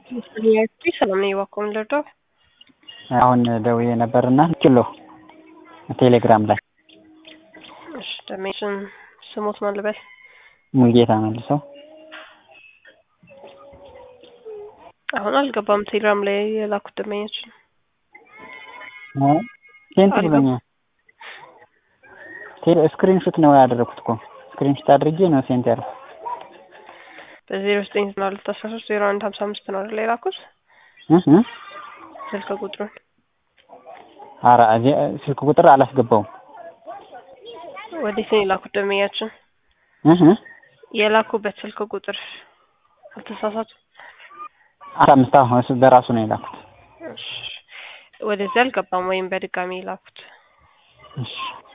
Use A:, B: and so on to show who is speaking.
A: ሰላም ነኝ። እባክዎ ምን ልርዳው?
B: አሁን ደውዬ ነበርና ኪሎ ቴሌግራም ላይ
A: እሺ ደሜሽን ስሞት ማን ልበል?
B: ሙልጌታ መልሰው
A: አሁን አልገባም። ቴሌግራም ላይ የላኩት ደመኛችን
B: ሴንት ብሎኛል። ስክሪንሹት ነው ያደረኩት እኮ ስክሪንሹት አድርጌ ነው ሴንት ያልኩት።
A: በዜሮ ዘጠኝ ዘጠና ሁለት አስራ ሶስት ዜሮ አንድ ሀምሳ አምስት ነው አይደል የላኩት ስልክ ቁጥሩን?
B: ኧረ ስልክ ቁጥር አላስገባውም።
A: ወዴት ነው የላኩት ደመኛችን? የላኩበት ስልክ ቁጥር አልተሳሳቱ?
B: አስራ አምስት አሁን እሱ በራሱ ነው የላኩት።
A: ወደዚህ አልገባም ወይም በድጋሚ የላኩት።
B: እሺ